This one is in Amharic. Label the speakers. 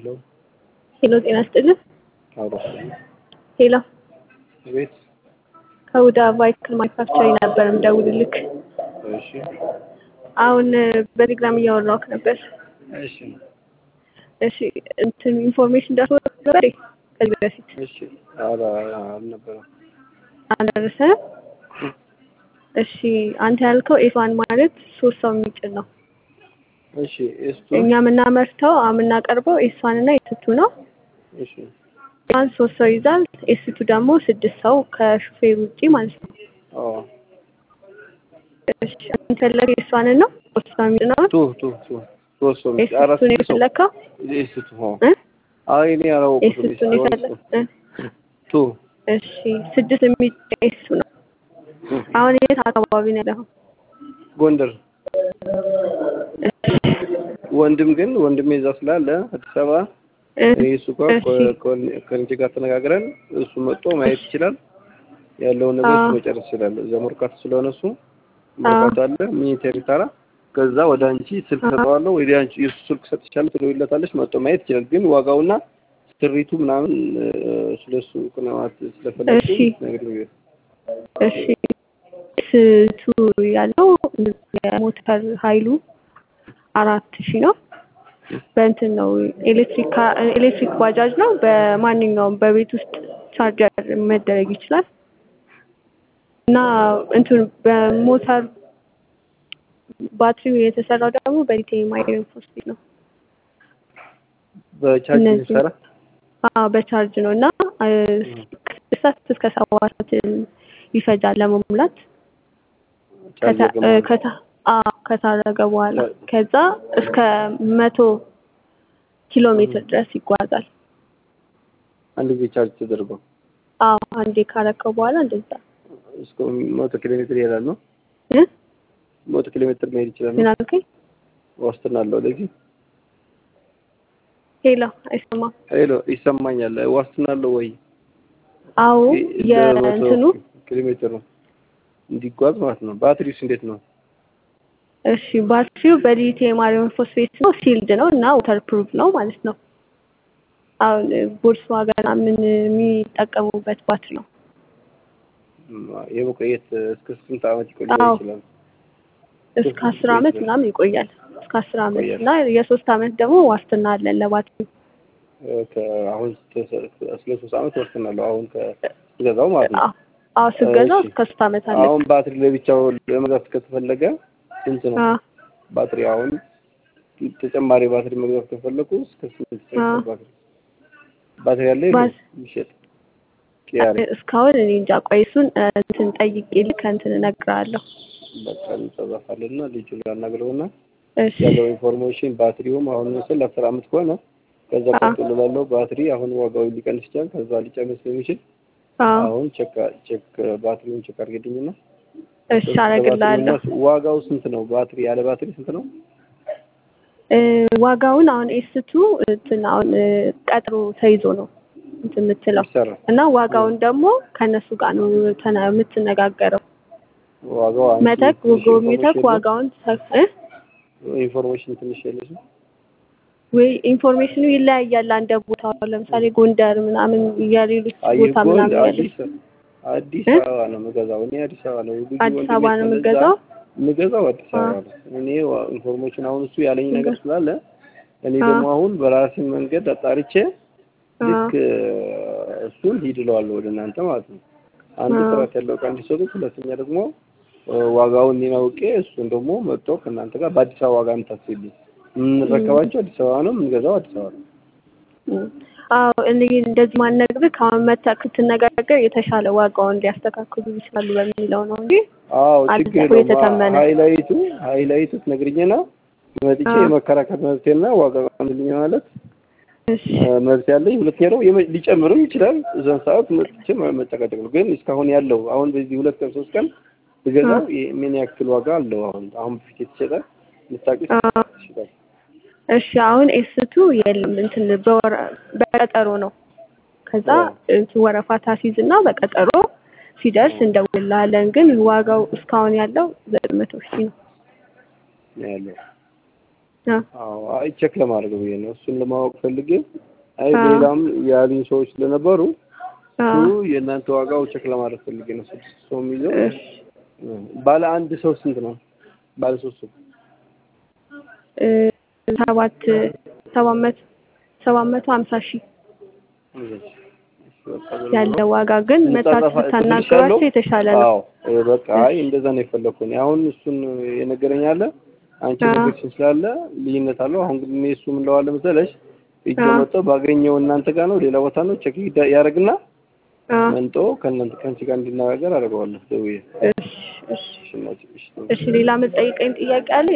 Speaker 1: ሄሎ
Speaker 2: ሄሎ ጤና ይስጥልን።
Speaker 1: አውራስ
Speaker 2: ሄሎ
Speaker 1: ቤት
Speaker 2: ከሁዳ ቫይክል ማኒፋክቸሪንግ ነበር የምደውልልክ።
Speaker 1: እሺ
Speaker 2: አሁን በቴሌግራም እያወራሁህ ነበር።
Speaker 1: እሺ
Speaker 2: እሺ እንትን ኢንፎርሜሽን ደርሶ ነበር እንዴ? ከዚህ በፊት
Speaker 1: እሺ አላ አልነበረም
Speaker 2: አልደረሰንም። እሺ አንተ ያልከው ኤስዋን ማለት ሶስት ሰው የሚጭን ነው።
Speaker 1: እሺ እሱ
Speaker 2: እኛ የምናመርተው የምናቀርበው ኤስዋን እና ኤስቱ ነው።
Speaker 1: እሺ
Speaker 2: ኤስዋን ሶስት ሰው ይዛል። ኤስቱ ደግሞ ስድስት ሰው ከሹፌር ውጪ ማለት ነው።
Speaker 1: አዎ
Speaker 2: እሺ አንተ የፈለገው ኤስዋንን ነው ሶስት ሰው የሚጭነውን
Speaker 1: ቱ ቱ ቱ ሶስት ሰው ብቻ አራት
Speaker 2: ኤስቱን
Speaker 1: ሰው
Speaker 2: የፈለግከው
Speaker 1: ኤስቱ ሆ
Speaker 2: እ?
Speaker 1: አይ እኔ አላወቅሁትም
Speaker 2: ኤስቱን የፈለግ እ?
Speaker 1: ቱ
Speaker 2: እሺ ስድስት የሚጭን ኤስቱ ነው። አሁን የት አካባቢ ነው ያለኸው?
Speaker 1: ጎንደር ወንድም ግን ወንድሜ እዛ ስላለ አዲስ አበባ
Speaker 2: እ?
Speaker 1: እኔ እሱ ጋር
Speaker 2: እሺ
Speaker 1: ከልጅ ጋር ተነጋግረን እሱ መጥቶ ማየት ይችላል ያለውን ነገር እሱ
Speaker 2: አዎ
Speaker 1: መጨረስ ይችላል። እዛ መርካቶ ስለሆነ እሱ መርካቶ አለ ሚኒቴሪ ታራ ከዛ ወደ አንቺ ስልክ
Speaker 2: አዎ
Speaker 1: ሰጠዋለሁ ወደ አንቺ የሱ ስልክ ሰጥቻለሁ ትደውይለታለች መጥቶ ማየት ይችላል። ግን ዋጋውና ስሪቱ ምናምን እ፣ ስለሱ ቅንዋት ስለፈለግሽ
Speaker 2: እሺ
Speaker 1: ነግሪኝ።
Speaker 2: እሺ ስቱ ያለው የሞተር ኃይሉ አራት ሺህ ነው። በእንትን ነው ኤሌክትሪክ ኤሌክትሪክ ባጃጅ ነው። በማንኛውም በቤት ውስጥ ቻርጀር መደረግ ይችላል እና እንትን በሞተር ባትሪው የተሰራው ደግሞ በሊቲየም አየርን ፎስፌት ነው።
Speaker 1: በቻርጅ
Speaker 2: እነዚህ
Speaker 1: የሚሰራ
Speaker 2: አዎ በቻርጅ ነው እና እ፣ ከስድስት ሰዓት እስከ ሰባት ሰዓት ይፈጃል ለመሙላት
Speaker 1: ቻርጅ
Speaker 2: ከታ- እ፣
Speaker 1: ለማለት
Speaker 2: ከታ- አዎ ከታረገ በኋላ
Speaker 1: ቻ-
Speaker 2: ከዛ እስከ መቶ ኪሎ ሜትር ድረስ ይጓዛል።
Speaker 1: አንድ ጊዜ ቻርጅ ተደርጎ
Speaker 2: አዎ አንዴ ካረከው በኋላ እንደዛ
Speaker 1: እስከ መቶ ኪሎ ሜትር ይሄዳል ነው።
Speaker 2: እ?
Speaker 1: መቶ ኪሎ ሜትር መሄድ ይችላል
Speaker 2: ምን
Speaker 1: ነው።
Speaker 2: አልከኝ?
Speaker 1: ዋስትና አለው ለዚህ
Speaker 2: ሄሎ አይሰማም።
Speaker 1: ሄሎ ይሰማኛል። ዋስትና አለው ወይ?
Speaker 2: አዎ
Speaker 1: ይ- ለመቶ
Speaker 2: የእንትኑ
Speaker 1: ኪሎ ሜትር ነው እንዲጓዝ ማለት ነው። ባትሪውስ እንዴት ነው?
Speaker 2: እሺ ባትሪው በሊቲየም አየርን ፎስፌት ነው፣ ሲልድ ነው እና ዋተር ፕሩፍ ነው ማለት ነው። አሁን ቮልክስዋገን ምን የሚጠቀሙበት ባትሪ ነው።
Speaker 1: ም፣ የመቆየት እስከ ስንት ዓመት ይቆይ
Speaker 2: አዎ
Speaker 1: ይችላል?
Speaker 2: እስከ
Speaker 1: እስከ
Speaker 2: አስር
Speaker 1: ስንት
Speaker 2: አመት
Speaker 1: ይቆያል?
Speaker 2: ምናምን ይቆያል። እስከ አስር አመት
Speaker 1: ይቆያል።
Speaker 2: እና የሶስት አመት ደግሞ ዋስትና አለን ለባትሪው።
Speaker 1: እ፣ ከ- አሁን ስለ ሶስት ዓመት ዋስትና አለው። አሁን ከገዛው ማለት ነው።
Speaker 2: አዎ አዎ ስገዛው
Speaker 1: እሺ
Speaker 2: እስከ ሶስት አመት አለን።
Speaker 1: አሁን ባትሪ ለብቻው ለመግዛት ከተፈለገ ስንት ነው?
Speaker 2: አዎ
Speaker 1: ባትሪ አሁን ተጨማሪ ባትሪ መግዛት ከፈለኩ እስከ ስንት
Speaker 2: አዎ
Speaker 1: ይፈጃል? ባትሪ ባትሪ ያለ የለም
Speaker 2: ባስ
Speaker 1: የሚሸጥ ቅያሬ
Speaker 2: እስካሁን እኔ እንጃ። ቆይ እሱን እ፣ እንትን ጠይቄ ልክ እንትን እነግርሃለሁ።
Speaker 1: በቃ እንጸዛፋለንና ልጁ ላናግረውና
Speaker 2: እሺ
Speaker 1: ያለው ኢንፎርሜሽን ባትሪውም አሁን ምስል አስር አመት ከሆነ ከዛ
Speaker 2: አዎ
Speaker 1: ቀጥሎ ላለው ባትሪ አሁን ዋጋው ሊቀንስ ይችላል። ከዛ ሊጨምር ስለሚችል
Speaker 2: አዎ
Speaker 1: አሁን ቼክ ቼክ ባትሪውን ቼክ አድርግልኝና
Speaker 2: እሺ
Speaker 1: ስለ ባትሪውና
Speaker 2: አደርግልሃለሁ።
Speaker 1: ዋጋው ስንት ነው? ባትሪ ያለ ባትሪ ስንት ነው?
Speaker 2: እ፣ ዋጋውን አሁን ኤስቱ እንትን አሁን እ፣ ቀጥሮ ተይዞ ነው እንትን የምትለው
Speaker 1: ይሰራ
Speaker 2: እና ዋጋውን ደግሞ ከእነሱ ጋር ነው ተና- የምትነጋገረው።
Speaker 1: ዋጋው አንቺ
Speaker 2: መተክ
Speaker 1: ትንሽ
Speaker 2: ጎብኝተክ
Speaker 1: ኢንፎርሜሽን የለም
Speaker 2: ዋጋውን ሰፍ እ?
Speaker 1: ኢንፎርሜሽን ትንሽ የለሽም?
Speaker 2: ወይ ኢንፎርሜሽኑ ይለያያል። አንደ ቦታው ለምሳሌ ጎንደር ምናምን የሌሎች
Speaker 1: አይ
Speaker 2: ቦታ
Speaker 1: ጎል
Speaker 2: ምናምን ያለ
Speaker 1: አዲስ አዲስ
Speaker 2: እ?
Speaker 1: አበባ ነው የምገዛው እኔ አዲስ አበባ ነው ልጁ
Speaker 2: አዲስ
Speaker 1: ወንድሜ
Speaker 2: አበባ ነው
Speaker 1: ስለዛ
Speaker 2: የምገዛው።
Speaker 1: የምገዛው አዲስ
Speaker 2: አ
Speaker 1: አበባ ነው። እኔ ዋ- ኢንፎርሜሽን አሁን እሱ ያለኝ ነገር
Speaker 2: አ
Speaker 1: ስላለ እኔ
Speaker 2: አ
Speaker 1: ደግሞ አሁን በራሴ መንገድ አጣርቼ
Speaker 2: አ
Speaker 1: ልክ እ፣ እሱን ሂድ እለዋለሁ ወደ እናንተ ማለት ነው። አንድ
Speaker 2: አ
Speaker 1: ጥራት ያለው እቃ እንዲሰጡት፣ ሁለተኛ ደግሞ እ፣ ዋጋውን እኔን አውቄ እሱን ደግሞ መጥቶ ከእናንተ ጋር በአዲስ አበባ ዋጋ የምታስይልኝ የምንረከባቸው አዲስ አበባ ነው፣ የምንገዛው አዲስ አበባ ነው።
Speaker 2: እም። አዎ እኔ እንደዚህ ማነግርህ ከአሁን መተህ ስትነጋገር የተሻለ ዋጋውን ሊያስተካክሉ ይችላሉ በሚለው ነው እንጂ
Speaker 1: አዎ ችግር
Speaker 2: አልተው
Speaker 1: የለውም።
Speaker 2: የተተመነ
Speaker 1: ሀይላይቱ ሀይላይቱ ትነግሪኝና መጥቼ
Speaker 2: አ
Speaker 1: የመከራከር መብቴና ዋጋ ቀንልኝ ማለት
Speaker 2: እሺ
Speaker 1: እ፣ መብት ያለኝ። ሁለተኛ ደግሞ የመ- ሊጨምርም ይችላል። እዛን ሰዓት መጥቼ መ- መጨቃጨቅ ነው። ግን እስካሁን ያለው አሁን በዚህ ሁለት ቀን ሶስት ቀን
Speaker 2: አ
Speaker 1: ብገዛው የ- ምን ያክል ዋጋ አለው? አሁን አሁን በፊት የተሸጠ ልታውቂ
Speaker 2: አ
Speaker 1: ይችላል።
Speaker 2: እሺ አሁን ኤስቱ የለም እንትን በወረ በቀጠሮ ነው። ከዛ
Speaker 1: አዎ
Speaker 2: እንትን ወረፋ ታሲዝ እና በቀጠሮ ሲደርስ
Speaker 1: አዎ
Speaker 2: እንደውልልሃለን። ግን ዋጋው እስካሁን ያለው ዘጠኝ መቶ ሺህ ነው።
Speaker 1: ነው ያለው።
Speaker 2: አ
Speaker 1: አዎ አይ ቼክ ለማድረግ ብዬ ነው እሱን ለማወቅ ፈልጌ አይ
Speaker 2: አ
Speaker 1: ሌላም ያሉኝ ሰዎች ስለነበሩ
Speaker 2: አ
Speaker 1: እሱ የእናንተ ዋጋው ቼክ ለማድረግ ፈልጌ ነው ስድስት ሰው የሚይዘው
Speaker 2: እሺ
Speaker 1: ባለ አንድ ሰው ስንት ነው ባለ ሶስት ሰው
Speaker 2: እ ሰባት ሰባት መቶ ሰባት መቶ ሀምሳ ሺህ
Speaker 1: እሺ በቃ ዝም
Speaker 2: ያለ
Speaker 1: ብሎ
Speaker 2: ዋጋ ግን መታችሁ
Speaker 1: እንጻጻፋ
Speaker 2: ብታናግሯቸው የተሻለ ነው።
Speaker 1: አዎ እ በቃ አይ
Speaker 2: እሺ
Speaker 1: እንደዛ ነው የፈለኩት እኔ አሁን እሱን የነገረኝ አለ አንቺ
Speaker 2: አ
Speaker 1: ነገርሽን ስላለ ልዩነት አለው አሁን ግን እኔ እሱ ምን እለዋለሁ መሰለሽ እጅ
Speaker 2: አ
Speaker 1: መጥቶ ባገኘው እናንተ ጋር ነው ሌላ ቦታ ነው ቼክ ይዳ- ያደርግና
Speaker 2: አ
Speaker 1: መንጦ ከእናንተ ከአንቺ ጋር እንዲነጋገር አደርገዋለሁ ደውዬ
Speaker 2: እሺ እሺ
Speaker 1: እሺ እናቴ እሺ
Speaker 2: እሺ ሌላ የምትጠይቀኝ ጥያቄ አለ?